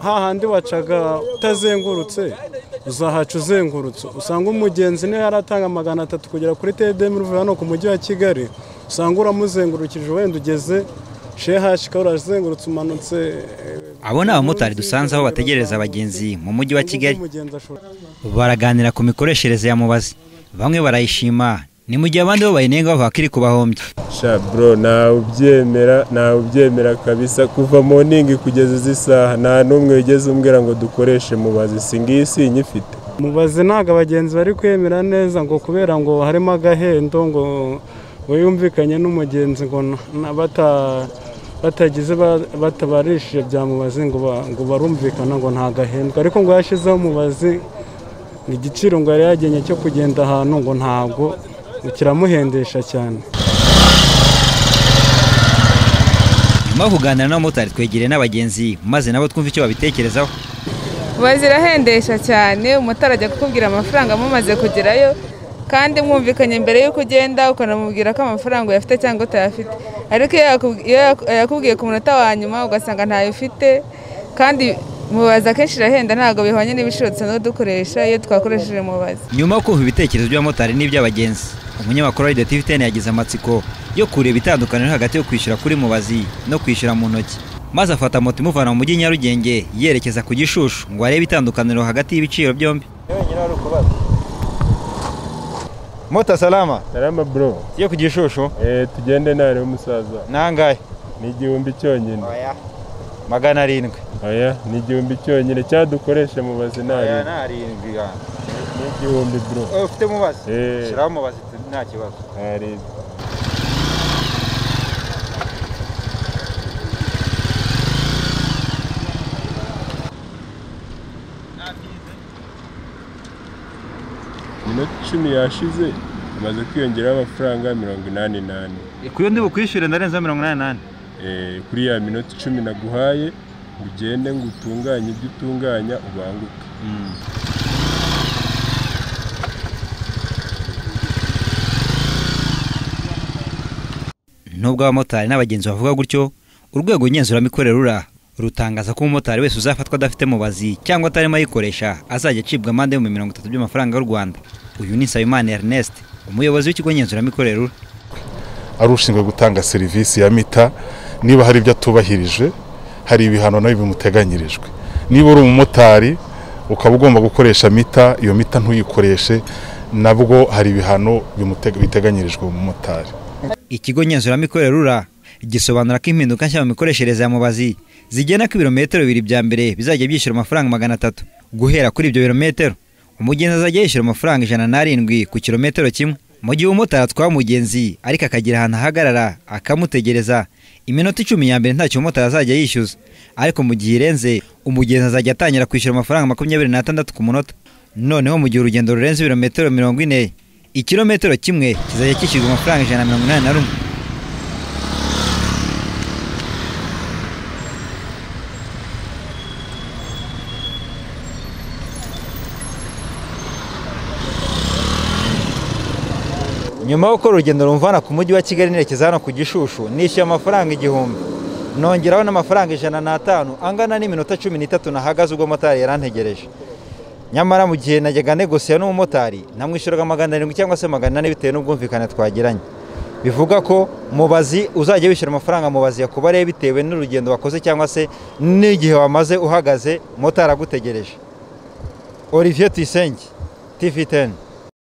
hahandi wacaga utazengurutse uzahaca uzengurutse usanga umugenzi niyo yaratanga magana atatu kugera kuri tedemi uvuye hano ku mujyi wa kigali usanga uramuzengurukije wenda ugeze shehashi ukaba urazengurutse umanutse abo ni abamotari dusanze aho bategereza abagenzi mu mujyi wa kigali umugenzi ashobora baraganira ku mikoreshereze ya mubazi bamwe barayishima ni mu gihe abandi bo bayinenga bavuga ko iri kubahombya sha bro ntawubyemera ntawubyemera kabisa kuva mu ningi kugeza izi saha nta n'umwe wigeze umbwira ngo dukoreshe mubazi si ngiyi sinyifite mubazi ntabwo abagenzi bari kwemera neza ngo kubera ngo harimo agahendo ngo we yumvikanye n'umugenzi ngo na- na- bata- batagize ba- batabarishije bya mubazi ngo ba- ngo barumvikana ngo nta gahendo ariko ngo yashyizeho mubazi igiciro ngo yari yagennye cyo kugenda ahantu ngo ntabwo ngo kiramuhendesha cyane nyuma yo kuganira n'abamotari twegereye n'abagenzi maze nabo twumve icyo babitekerezaho bazirahendesha cyane umumotari ajya kukubwira amafaranga mumaze kugerayo kandi mwumvikanye mbere y'uko ugenda ukanamubwira ko amafaranga uyafite cyangwa utayafite ariko iyo yaku- iyo yaku- yakubwiye ku munota wa nyuma ugasanga ntayo ufite kandi mubaza akenshi irahenda ntabwo bihwanye n'ibiciro dusanzwe dukoresha iyo twakoresheje mubaza nyuma yo kumva ibitekerezo by'abamotari n'iby'abagenzi umunyamakuru wa radiyo tiviteni yagize amatsiko yo kureba itandukaniro hagati yo kwishyura kuri mubazi no kwishyura mu ntoki maze afata moto imuvana mu mujyi nyarugenge yerekeza ku gishushu ngo arebe itandukaniro hagati y'ibiciro byombi moto salama tarama bro yo ku gishushu eh tugende nawe umusaza nangahe ni igihumbi cyonyine magana arindwi aya ni igihumbi cyonyine cyangwa dukoreshe mubazi nawe arindwi ni igihumbi bro ufite mubazi Eh. Shyiraho mubazi nta kibazo hari iminota icumi yashize hamaze kwiyongeraho amafaranga mirongo inani n'ane ku yo bukwishyure ndarenza mirongo inani n'ane Eh, kuri ya minota icumi naguhaye ngo ugende ngo utunganye ibyo utunganya ubanguke nubwo abamotari n'abagenzi bavuga gutyo urwego ngenzuramikorere rura rutangaza ko umumotari wese uzafatwa adafite mubazi cyangwa atarimo ayikoresha azajya acibwa amande y'ibihumbi mirongo itatu by'amafaranga y'u rwanda uyu ni nsabimana ernest umuyobozi w'ikigo ngenzuramikorere rura ari ushinzwe gutanga serivisi ya mita niba hari ibyo atubahirije hari ibihano nayo bimuteganyirijwe niba uri umumotari ukaba ugomba gukoresha mita iyo mita ntuyikoreshe nabwo hari ibihano bimutega- biteganyirijwe umumotari ikigo ngenzuramikorere rura gisobanura ko impinduka nshya mu mikoreshereze ya mubazi zigena ko ibirometero bibiri bya mbere bizajya byishyura amafaranga magana atatu guhera kuri ibyo birometero umugenzi azajya yishyura amafaranga ijana n'arindwi ku kirometero kimwe mu gihe umumotari atwaye umugenzi ariko akagira ahantu ahagarara akamutegereza iminota icumi ya mbere ntacyo umumotari azajya yishyuza ariko mu gihe irenze umugenzi azajya atangira kwishyura amafaranga makumyabiri n'atandatu ku munota noneho mu gihe urugendo rurenze ibirometero mirongo ine ikirometero kimwe kizajya kishyurwa amafaranga ijana na mirongo inani na rumwe nyuma yo gukora urugendo rumvana ku mujyi wa kigali nerekeza hano ku gishushu nishyuye amafaranga igihumbi nongeraho n'amafaranga ijana n'atanu angana n'iminota cumi n'itatu nahagaze ubwo motari yarantegereje nyamara mu gihe najyaga negosiya n'umumotari namwishyuraga magana arindwi cyangwa se magana ane bitewe n'ubwumvikane twagiranye bivuga ko mubazi uzajya wishyura amafaranga mubazi yakubariye bitewe n'urugendo wakoze cyangwa se n'igihe wamaze uhagaze motari agutegereje olivier tuyisenge tv teni